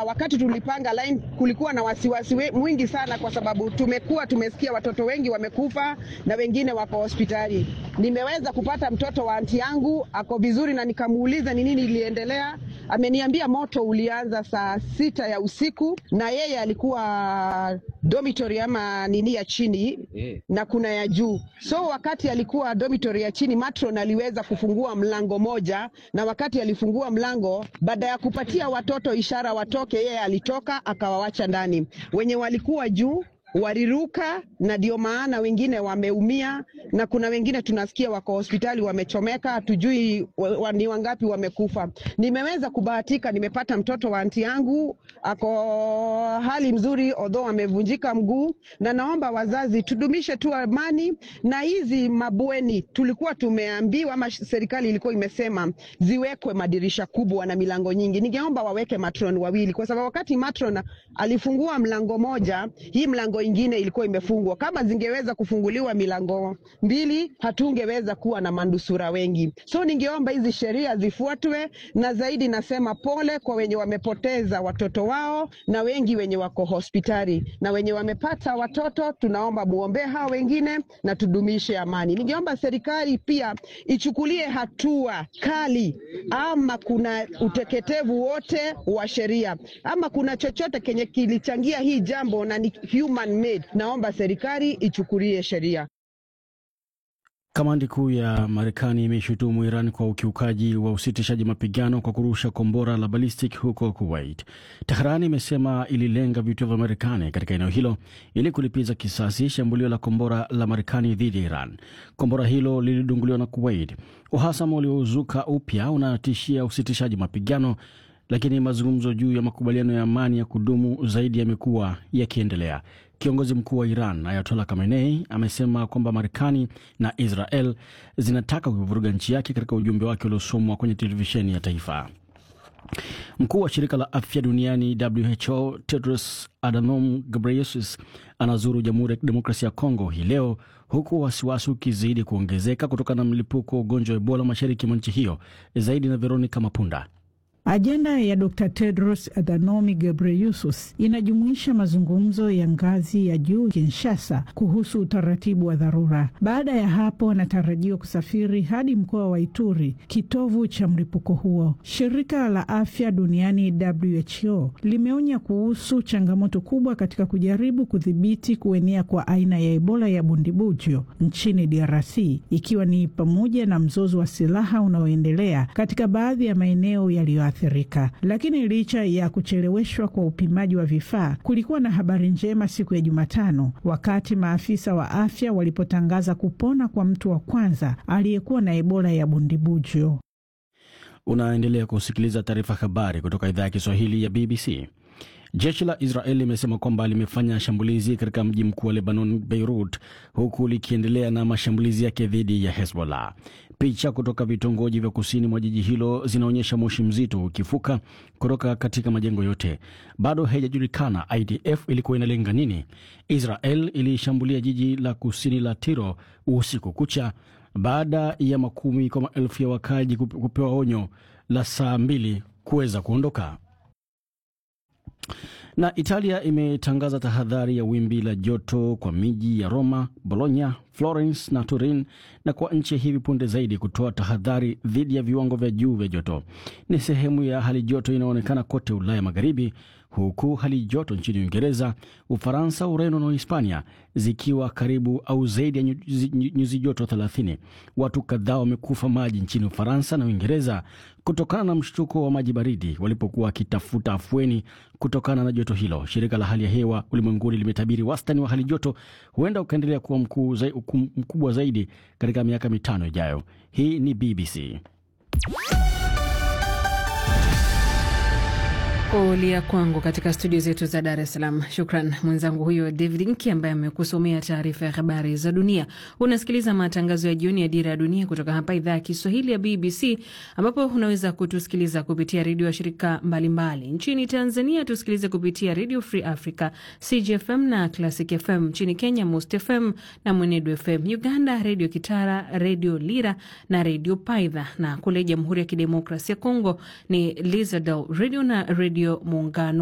wakati tulipanga line kulikuwa na wasiwasi we- mwingi sana, kwa sababu tumekuwa tumesikia watoto wengi wamekufa na wengine wako hospitali. Nimeweza kupata mtoto wa anti yangu ako vizuri, na nikamuuliza ni nini iliendelea. Ameniambia moto ulianza saa sita ya usiku na yeye alikuwa dormitory ama nini ya chini na kuna ya juu. So wakati alikuwa dormitory ya chini, matron aliweza kufungua mlango moja, na wakati alifungua mlango, baada ya kupatia watoto ishara watoke, yeye alitoka akawawacha ndani. Wenye walikuwa juu waliruka na ndio maana wengine wameumia na kuna wengine tunasikia wako hospitali wamechomeka, hatujui wa, wa, ni wangapi wamekufa. Nimeweza kubahatika, nimepata mtoto wa anti yangu ako hali mzuri, although amevunjika mguu, na naomba wazazi tudumishe tu amani na hizi mabweni. Tulikuwa tumeambiwa ama serikali ilikuwa imesema ziwekwe madirisha kubwa na milango nyingi. Ningeomba waweke matron wawili, kwa sababu wakati matron alifungua mlango moja, hii mlango ingine ilikuwa imefungwa. Kama zingeweza kufunguliwa milango mbili, hatungeweza kuwa na manusura wengi. So ningeomba hizi sheria zifuatwe, na zaidi nasema pole kwa wenye wamepoteza watoto wao na wengi wenye wako hospitali na wenye wamepata watoto, tunaomba muombee hao wengine na tudumishe amani. Ningeomba serikali pia ichukulie hatua kali, ama kuna uteketevu wote wa sheria ama kuna chochote kenye kilichangia hii jambo na ni human made, naomba serikali ichukulie sheria. Kamandi kuu ya Marekani imeshutumu Iran kwa ukiukaji wa usitishaji mapigano kwa kurusha kombora la ballistic huko Kuwait. Tehran imesema ililenga vituo vya Marekani katika eneo hilo ili kulipiza kisasi shambulio la kombora la Marekani dhidi ya Iran. Kombora hilo lilidunguliwa na Kuwait. Uhasama uliozuka upya unatishia usitishaji mapigano lakini mazungumzo juu ya makubaliano ya amani ya kudumu zaidi yamekuwa yakiendelea. Kiongozi mkuu wa Iran Ayatollah Khamenei amesema kwamba Marekani na Israel zinataka kuivuruga nchi yake katika ujumbe wake uliosomwa kwenye televisheni ya taifa. Mkuu wa shirika la afya duniani WHO Tedros Adhanom Ghebreyesus anazuru Jamhuri ya Kidemokrasia ya Kongo hii leo huku wasiwasi ukizidi kuongezeka kutokana na mlipuko wa ugonjwa wa Ebola mashariki mwa nchi hiyo. Zaidi na Veronica Mapunda. Ajenda ya Dr Tedros Adhanom Ghebreyesus inajumuisha mazungumzo ya ngazi ya juu Kinshasa kuhusu utaratibu wa dharura. Baada ya hapo, anatarajiwa kusafiri hadi mkoa wa Ituri, kitovu cha mlipuko huo. Shirika la afya duniani WHO limeonya kuhusu changamoto kubwa katika kujaribu kudhibiti kuenea kwa aina ya Ebola ya bundibujo nchini DRC, ikiwa ni pamoja na mzozo wa silaha unaoendelea katika baadhi ya maeneo yaliyo athirika. Lakini licha ya kucheleweshwa kwa upimaji wa vifaa, kulikuwa na habari njema siku ya Jumatano wakati maafisa wa afya walipotangaza kupona kwa mtu wa kwanza aliyekuwa na Ebola ya bundibujo. Unaendelea kusikiliza taarifa habari kutoka idhaa ya Kiswahili ya BBC. Jeshi la Israel limesema kwamba limefanya shambulizi katika mji mkuu wa Lebanon, Beirut, huku likiendelea na mashambulizi yake dhidi ya Hezbollah. Picha kutoka vitongoji vya kusini mwa jiji hilo zinaonyesha moshi mzito ukifuka kutoka katika majengo yote. Bado haijajulikana IDF ilikuwa inalenga nini. Israel ilishambulia jiji la kusini la Tiro usiku kucha baada ya makumi kwa maelfu ya wakaji kupewa onyo la saa mbili kuweza kuondoka na Italia imetangaza tahadhari ya wimbi la joto kwa miji ya Roma, Bologna, Florence na Turin, na kwa nchi hivi punde zaidi kutoa tahadhari dhidi ya viwango vya juu vya joto. Ni sehemu ya hali joto inayoonekana kote Ulaya Magharibi, huku hali joto nchini Uingereza, Ufaransa, Ureno na Hispania zikiwa karibu au zaidi ya nyuzi joto 30. Watu kadhaa wamekufa maji nchini Ufaransa na Uingereza kutokana na mshtuko wa maji baridi walipokuwa wakitafuta afueni kutokana na joto hilo. Shirika la hali ya hewa ulimwenguni limetabiri wastani wa hali joto huenda ukaendelea kuwa mkuu zai, mkubwa zaidi katika miaka mitano ijayo. Hii ni BBC. Kulia kwangu katika studio zetu za Dar es Salaam. Shukran mwenzangu huyo David Nki ambaye amekusomea taarifa ya habari za dunia. Unasikiliza matangazo ya jioni ya Dira ya Dunia kutoka hapa idhaa ya Kiswahili ya BBC, ambapo unaweza kutusikiliza kupitia redio ya shirika mbalimbali mbali. Nchini Tanzania tusikilize kupitia Radio Free Africa, CGFM na Classic FM. Nchini Kenya, Most FM na Mwenedu FM. Uganda, Redio Kitara, Redio Lira na Redio Paidha, na kule Jamhuri ya Kidemokrasia ya Kongo ni Lizadel Radio na Redio Muungano